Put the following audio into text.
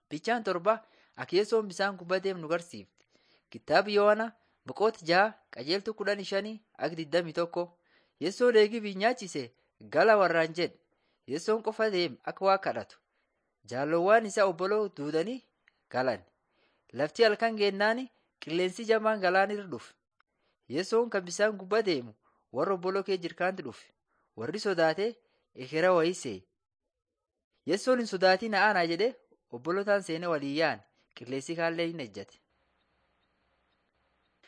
Bichaan torba Yeessoon bisaan gubbaa deemu nu barsiifti. Kitaaba Yohaanaa boqonnaa jaha qajeeltuu kudhanii shanii akka digdamii tokko. Yeessoon eegii nyaachise gala warraan jedhe. Yeessoon qofa deeme akka waa kadhatu. Jaalowwan isaa obboloo duudanii galan. Lafti halkan geennaan qilleensi jamaan galaana irra dhufe. Yeessoon kan bisaan gubbaa deemu warra obboloo kee jirkaanti dhufe. Warri sodaatee ekeraa wayii se'e. Yeessoon hin sodaatin aanaa jedhee obbolotaan seenee walii yaa'an qilleensi kaallee hin ejjate.